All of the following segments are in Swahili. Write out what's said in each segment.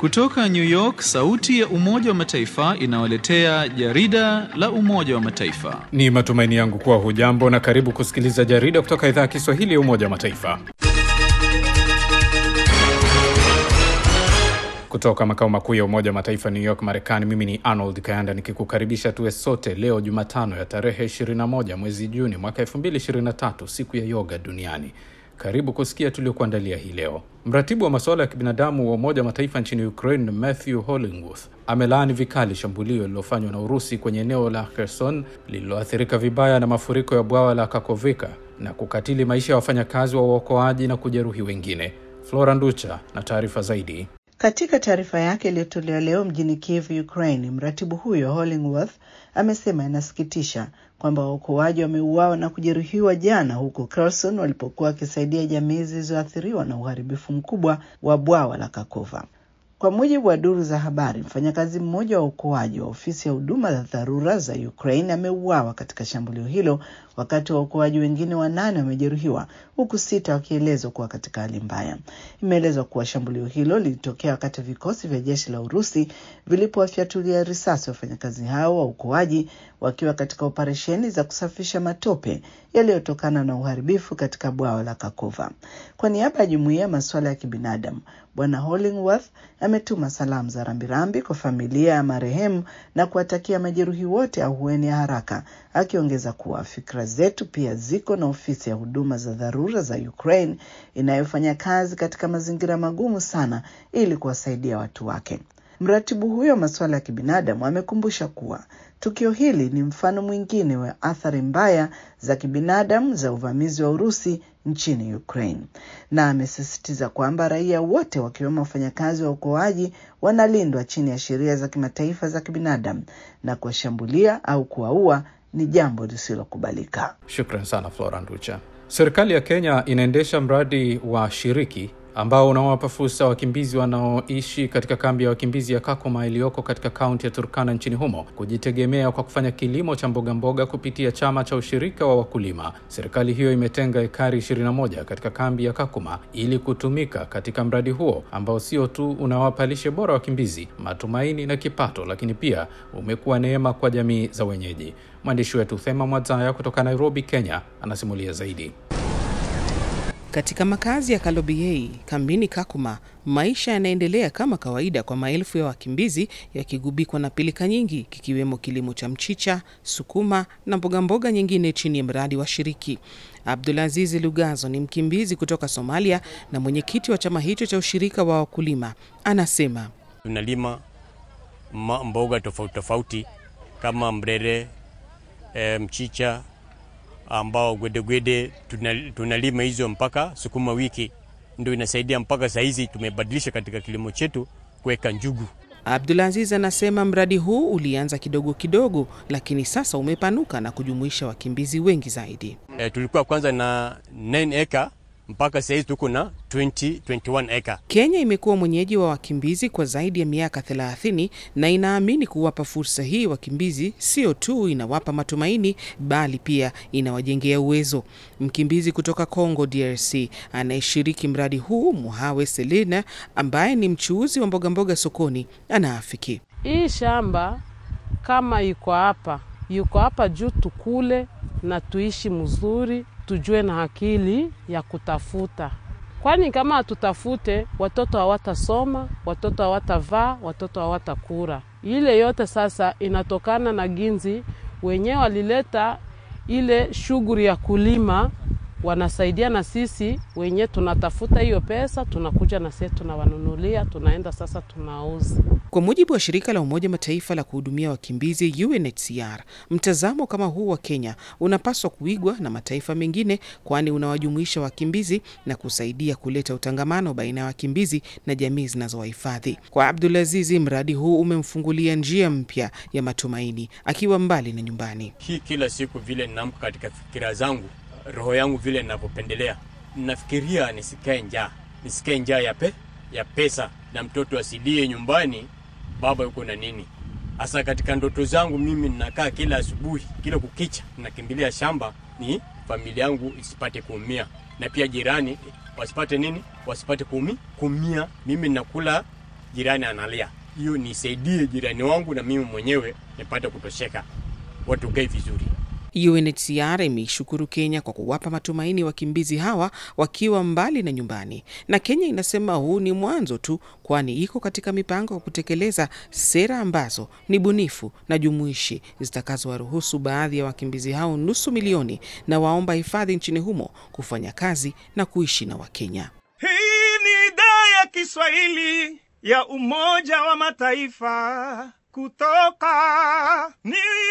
Kutoka New York, sauti ya Umoja wa Mataifa inawaletea jarida la Umoja wa Mataifa. Ni matumaini yangu kuwa hujambo na karibu kusikiliza jarida kutoka idhaa ya Kiswahili ya Umoja wa Mataifa. Kutoka makao makuu ya Umoja wa Mataifa New York, Marekani, mimi ni Arnold Kayanda nikikukaribisha tuwe sote leo Jumatano ya tarehe 21 mwezi Juni mwaka 2023, siku ya yoga duniani. Karibu kusikia tuliokuandalia hii leo. Mratibu wa masuala ya kibinadamu wa Umoja wa Mataifa nchini Ukraine, Matthew Hollingworth, amelaani vikali shambulio lililofanywa na Urusi kwenye eneo la Kherson lililoathirika vibaya na mafuriko ya bwawa la Kakovika na kukatili maisha ya wafanyakazi wa uokoaji na kujeruhi wengine. Flora Nducha na taarifa zaidi. Katika taarifa yake iliyotolewa leo mjini Kiev, Ukraine, mratibu huyo Hollingworth amesema inasikitisha kwamba waokoaji wameuawa na kujeruhiwa jana huko Kherson walipokuwa wakisaidia jamii zilizoathiriwa na uharibifu mkubwa wa bwawa la Kakova. Kwa mujibu wa duru za habari, mfanyakazi mmoja wa uokoaji wa ofisi ya huduma za dharura za Ukraine ameuawa katika shambulio hilo, wakati waokoaji wengine wanane wamejeruhiwa, huku sita wakielezwa kuwa katika hali mbaya. Imeelezwa kuwa shambulio hilo lilitokea wakati vikosi vya jeshi la Urusi vilipowafyatulia risasi wafanyakazi hao wa uokoaji wakiwa katika operesheni za kusafisha matope yaliyotokana na uharibifu katika bwawa la Kakova. Kwa niaba ya jumuiya ya masuala ya kibinadamu, Bwana Hollingworth ametuma salamu za rambirambi kwa familia ya marehemu na kuwatakia majeruhi wote ahueni ya haraka, akiongeza kuwa fikra zetu pia ziko na ofisi ya huduma za dharura za Ukraine inayofanya kazi katika mazingira magumu sana ili kuwasaidia watu wake. Mratibu huyo wa masuala ya kibinadamu amekumbusha kuwa tukio hili ni mfano mwingine wa athari mbaya za kibinadamu za uvamizi wa Urusi nchini Ukraine, na amesisitiza kwamba raia wote wakiwemo wafanyakazi wa uokoaji wanalindwa chini ya sheria za kimataifa za kibinadamu na kuwashambulia au kuwaua ni jambo lisilokubalika. Shukran sana Flora Nducha. Serikali ya Kenya inaendesha mradi wa shiriki ambao unawapa fursa wakimbizi wanaoishi katika kambi ya wakimbizi ya Kakuma iliyoko katika kaunti ya Turkana nchini humo kujitegemea kwa kufanya kilimo cha mboga mboga kupitia chama cha ushirika wa wakulima. Serikali hiyo imetenga ekari 21 katika kambi ya Kakuma ili kutumika katika mradi huo ambao sio tu unawapa lishe bora wakimbizi, matumaini na kipato, lakini pia umekuwa neema kwa jamii za wenyeji. Mwandishi wetu Thema Mwadzaya kutoka Nairobi, Kenya, anasimulia zaidi. Katika makazi ya Kalobiei kambini Kakuma, maisha yanaendelea kama kawaida kwa maelfu ya wakimbizi yakigubikwa na pilika nyingi, kikiwemo kilimo cha mchicha, sukuma na mbogamboga mboga nyingine chini ya mradi wa shiriki. Abdulaziz Lugazo ni mkimbizi kutoka Somalia na mwenyekiti wa chama hicho cha ushirika wa wakulima. Anasema tunalima mboga tofauti tofauti kama mrere, e, mchicha ambao gwedegwede tunalima hizo mpaka sukuma wiki, ndio inasaidia mpaka saa hizi tumebadilisha katika kilimo chetu kuweka njugu. Abdulaziz anasema mradi huu ulianza kidogo kidogo, lakini sasa umepanuka na kujumuisha wakimbizi wengi zaidi. E, tulikuwa kwanza na 9 eka mpaka saa hizi tuko na 20, 21 eka. Kenya imekuwa mwenyeji wa wakimbizi kwa zaidi ya miaka 30 na inaamini kuwapa fursa hii wakimbizi sio tu inawapa matumaini bali pia inawajengea uwezo. Mkimbizi kutoka Congo DRC anayeshiriki mradi huu Muhawe Selina, ambaye ni mchuuzi wa mbogamboga mboga sokoni, anaafiki hii shamba kama iko hapa, yuko hapa juu tukule na tuishi mzuri tujue na akili ya kutafuta, kwani kama hatutafute watoto hawatasoma, watoto hawatavaa, watoto hawatakula. Ile yote sasa inatokana na ginzi wenyewe walileta ile shughuli ya kulima, wanasaidia na sisi wenyewe tunatafuta hiyo pesa, tunakuja na sisi tunawanunulia, tunaenda sasa tunauza. Kwa mujibu wa shirika la Umoja Mataifa la kuhudumia wakimbizi UNHCR, mtazamo kama huu wa Kenya unapaswa kuigwa na mataifa mengine, kwani unawajumuisha wakimbizi na kusaidia kuleta utangamano baina ya wakimbizi na jamii zinazowahifadhi. Kwa Abdulazizi, mradi huu umemfungulia njia mpya ya matumaini akiwa mbali na nyumbani. Hii kila siku vile ninaamka katika fikira zangu, roho yangu vile ninavyopendelea, ninafikiria nisikae njaa, nisikae njaa ya, pe, ya pesa na mtoto asilie nyumbani baba yuko na nini. Hasa katika ndoto zangu mimi ninakaa kila asubuhi, kila kukicha nakimbilia shamba, ni familia yangu isipate kuumia, na pia jirani wasipate nini, wasipate kumi kumia. Mimi nakula jirani analia. Hiyo nisaidie jirani wangu na mimi mwenyewe nipate kutosheka, watu kae vizuri. UNHCR imeishukuru Kenya kwa kuwapa matumaini wakimbizi hawa wakiwa mbali na nyumbani, na Kenya inasema huu ni mwanzo tu, kwani iko katika mipango ya kutekeleza sera ambazo ni bunifu na jumuishi zitakazowaruhusu baadhi ya wakimbizi hao nusu milioni na waomba hifadhi nchini humo kufanya kazi na kuishi na Wakenya. Hii ni idhaa ya Kiswahili ya Umoja wa Mataifa kutoka New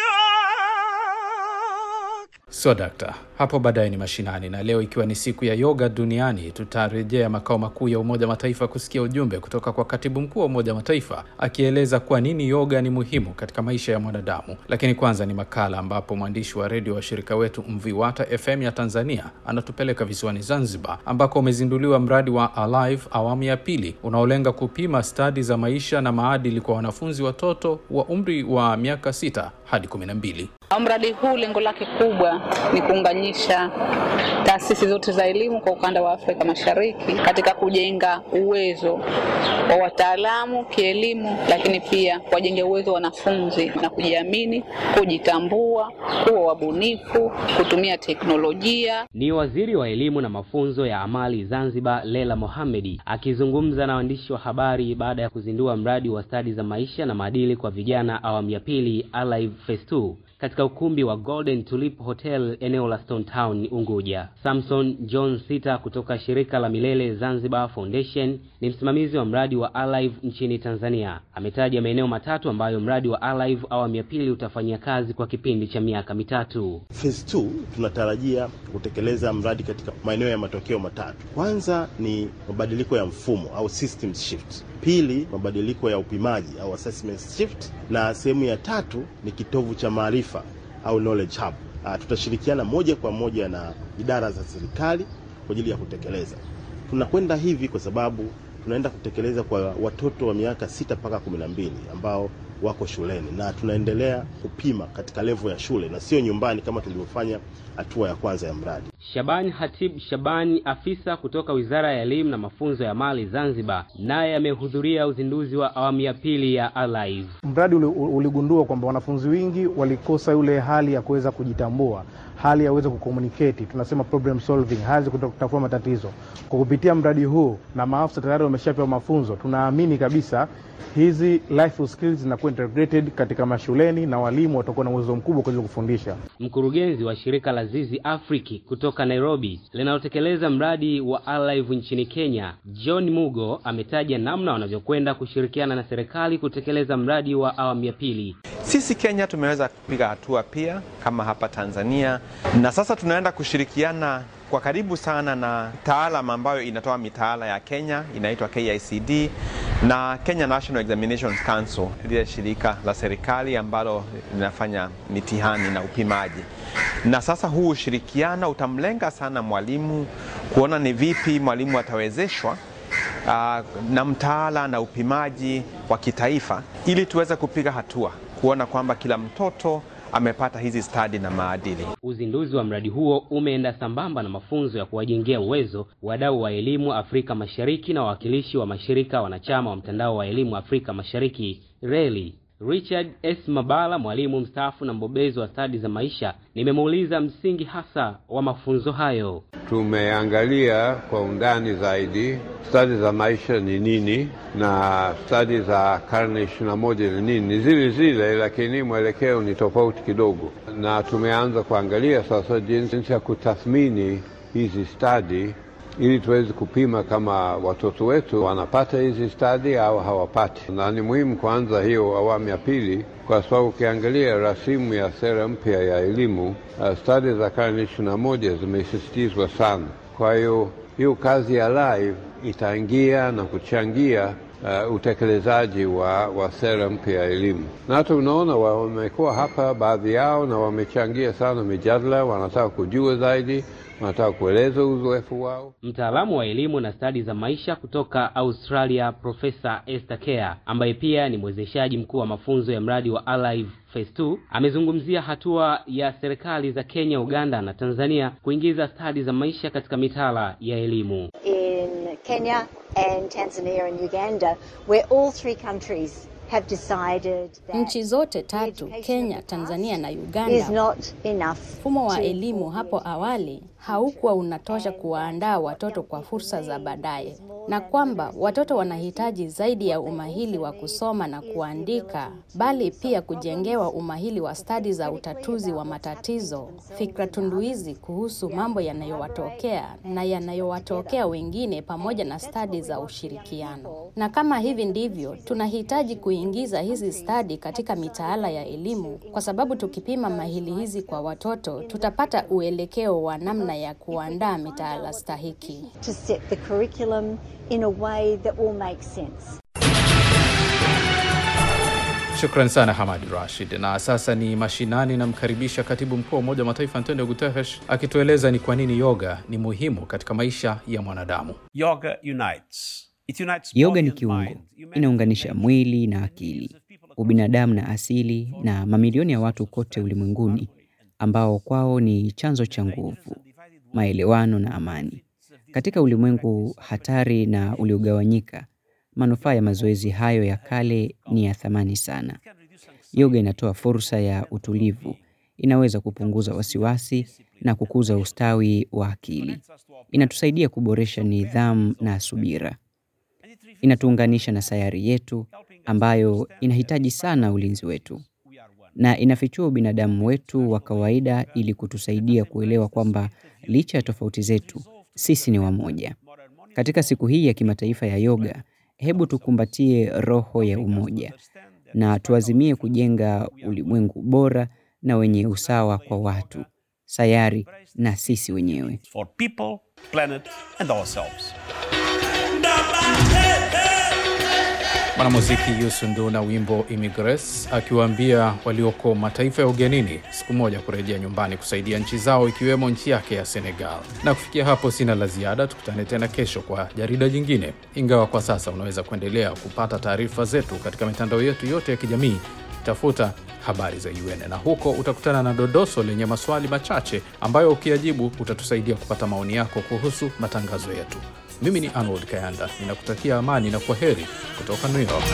York. So dakta, hapo baadaye ni mashinani, na leo ikiwa ni siku ya yoga duniani, tutarejea makao makuu ya Umoja wa Mataifa kusikia ujumbe kutoka kwa katibu mkuu wa Umoja wa Mataifa akieleza kwa nini yoga ni muhimu katika maisha ya mwanadamu. Lakini kwanza ni makala ambapo mwandishi wa redio wa shirika wetu Mviwata FM ya Tanzania anatupeleka visiwani Zanzibar, ambako umezinduliwa mradi wa Alive awamu ya pili unaolenga kupima stadi za maisha na maadili kwa wanafunzi watoto wa umri wa miaka sita hadi kumi na mbili. Mradi huu lengo lake kubwa ni kuunganisha taasisi zote za elimu kwa ukanda wa Afrika Mashariki katika kujenga uwezo wa wataalamu kielimu, lakini pia kuwajenga uwezo wa wanafunzi na kujiamini, kujitambua, kuwa wabunifu, kutumia teknolojia. Ni waziri wa elimu na mafunzo ya amali Zanzibar, Lela Mohamedi akizungumza na waandishi wa habari baada ya kuzindua mradi wa stadi za maisha na maadili kwa vijana awamu ya pili Alive Phase 2 katika ukumbi wa Golden Tulip Hotel eneo la Stone Town Unguja. Samson John Sita kutoka shirika la Milele Zanzibar Foundation ni msimamizi wa mradi wa Alive nchini Tanzania. Ametaja maeneo matatu ambayo mradi wa Alive awamu ya pili utafanyia kazi kwa kipindi cha miaka mitatu. Phase 2 tunatarajia kutekeleza mradi katika maeneo ya matokeo matatu. Kwanza ni mabadiliko ya mfumo au systems shift. Pili, mabadiliko ya upimaji au assessment shift, na sehemu ya tatu ni kitovu cha maarifa au knowledge hub. Uh, tutashirikiana moja kwa moja na idara za serikali kwa ajili ya kutekeleza. Tunakwenda hivi kwa sababu tunaenda kutekeleza kwa watoto wa miaka sita mpaka kumi na mbili ambao wako shuleni na tunaendelea kupima katika levo ya shule na sio nyumbani kama tulivyofanya hatua ya kwanza ya mradi. Shabani Hatib Shabani, afisa kutoka Wizara ya Elimu na Mafunzo ya Mali Zanzibar, naye amehudhuria uzinduzi wa awamu ya pili ya Alive. Mradi uli- uligundua kwamba wanafunzi wengi walikosa yule hali ya kuweza kujitambua, hali ya kuweza kucommunicate, tunasema problem solving, hali ya kuto- kutatua matatizo. Kwa kupitia mradi huu na maafisa tayari wameshapewa mafunzo, tunaamini kabisa hizi life skills zinakuwa integrated katika mashuleni na walimu watakuwa na uwezo mkubwa kuweza kufundisha. Mkurugenzi wa shirika la Zizi Afriki kutoka Nairobi linalotekeleza mradi wa Alive nchini Kenya, John Mugo ametaja namna wanavyokwenda kushirikiana na serikali kutekeleza mradi wa awamu ya pili. Sisi Kenya tumeweza kupiga hatua pia kama hapa Tanzania, na sasa tunaenda kushirikiana kwa karibu sana na taalam ambayo inatoa mitaala ya Kenya inaitwa KICD na Kenya National Examinations Council, lile shirika la serikali ambalo linafanya mitihani na upimaji. Na sasa huu ushirikiano utamlenga sana mwalimu kuona ni vipi mwalimu atawezeshwa uh, na mtaala na upimaji wa kitaifa ili tuweze kupiga hatua kuona kwamba kila mtoto amepata hizi stadi na maadili. Uzinduzi wa mradi huo umeenda sambamba na mafunzo ya kuwajengea uwezo wadau wa elimu Afrika Mashariki na wawakilishi wa mashirika wanachama wa mtandao wa elimu Afrika Mashariki RELI. Richard S. Mabala, mwalimu mstaafu na mbobezi wa stadi za maisha, nimemuuliza msingi hasa wa mafunzo hayo. Tumeangalia kwa undani zaidi stadi za maisha ni nini na stadi za karne ishirini na moja ni nini. Ni zile zile, lakini mwelekeo ni tofauti kidogo, na tumeanza kuangalia sasa jinsi ya kutathmini hizi stadi ili tuweze kupima kama watoto wetu wanapata hizi stadi au hawapati. Na ni muhimu kuanza hiyo awamu ya pili, kwa sababu ukiangalia rasimu ya sera mpya ya elimu uh, stadi za karne ishirini na moja zimesisitizwa sana. Kwa hiyo hiyo kazi ya live itaingia na kuchangia uh, utekelezaji wa, wa sera mpya ya elimu, na hata unaona wamekuwa hapa baadhi yao na wamechangia sana mijadala, wanataka kujua zaidi wanataka kueleza uzoefu wao. Mtaalamu wa elimu na stadi za maisha kutoka Australia, Profesa Esther Kea, ambaye pia ni mwezeshaji mkuu wa mafunzo ya mradi wa Alive Phase 2, amezungumzia hatua ya serikali za Kenya, Uganda na Tanzania kuingiza stadi za maisha katika mitaala ya elimu. In Kenya and Tanzania and Uganda, where all three countries have decided that Nchi zote tatu, Kenya, Tanzania na is Uganda, not enough. mfumo wa to elimu hapo awali haukuwa unatosha kuwaandaa watoto kwa fursa za baadaye, na kwamba watoto wanahitaji zaidi ya umahili wa kusoma na kuandika, bali pia kujengewa umahili wa stadi za utatuzi wa matatizo, fikra tunduizi kuhusu mambo yanayowatokea na yanayowatokea wengine, pamoja na stadi za ushirikiano. Na kama hivi ndivyo, tunahitaji kuingiza hizi stadi katika mitaala ya elimu, kwa sababu tukipima mahili hizi kwa watoto, tutapata uelekeo wa namna ya kuandaa mitaala stahiki. to set the curriculum in a way that will make sense. Shukran sana Hamad Rashid. Na sasa ni mashinani, namkaribisha katibu mkuu wa Umoja wa Mataifa Antonio Guterres akitueleza ni kwa nini yoga ni muhimu katika maisha ya mwanadamu. Yoga unites. It unites Yoga body ni and kiungo, mind. inaunganisha mwili na akili, ubinadamu na asili, na mamilioni ya watu kote ulimwenguni ambao kwao ni chanzo cha nguvu, maelewano na amani. Katika ulimwengu hatari na uliogawanyika, manufaa ya mazoezi hayo ya kale ni ya thamani sana. Yoga inatoa fursa ya utulivu, inaweza kupunguza wasiwasi na kukuza ustawi wa akili. Inatusaidia kuboresha nidhamu na subira. Inatuunganisha na sayari yetu ambayo inahitaji sana ulinzi wetu, na inafichua ubinadamu wetu wa kawaida ili kutusaidia kuelewa kwamba licha ya tofauti zetu, sisi ni wamoja. Katika siku hii ya kimataifa ya yoga, hebu tukumbatie roho ya umoja na tuazimie kujenga ulimwengu bora na wenye usawa kwa watu, sayari na sisi wenyewe. For people, planet and ourselves. Mwanamuziki Youssou N'Dour na wimbo Immigrants akiwaambia walioko mataifa ya ugenini siku moja kurejea nyumbani kusaidia nchi zao ikiwemo nchi yake ya Senegal. Na kufikia hapo sina la ziada, tukutane tena kesho kwa jarida jingine, ingawa kwa sasa unaweza kuendelea kupata taarifa zetu katika mitandao yetu yote ya kijamii. Tafuta habari za UN na huko utakutana na dodoso lenye maswali machache ambayo ukiyajibu utatusaidia kupata maoni yako kuhusu matangazo yetu. Mimi ni Arnold Kayanda, ninakutakia amani na kwa heri kutoka New York.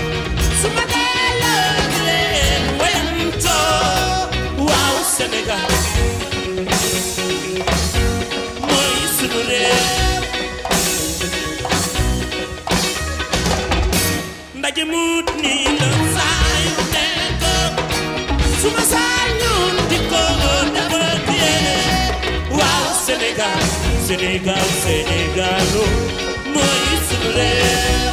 waaw Sénégal mooy sunu réew ndaje mut nii la saa yu nekk suma sañoon di ko defatee waaw Sénégal Sénégal Sénégalo mooy sunu réew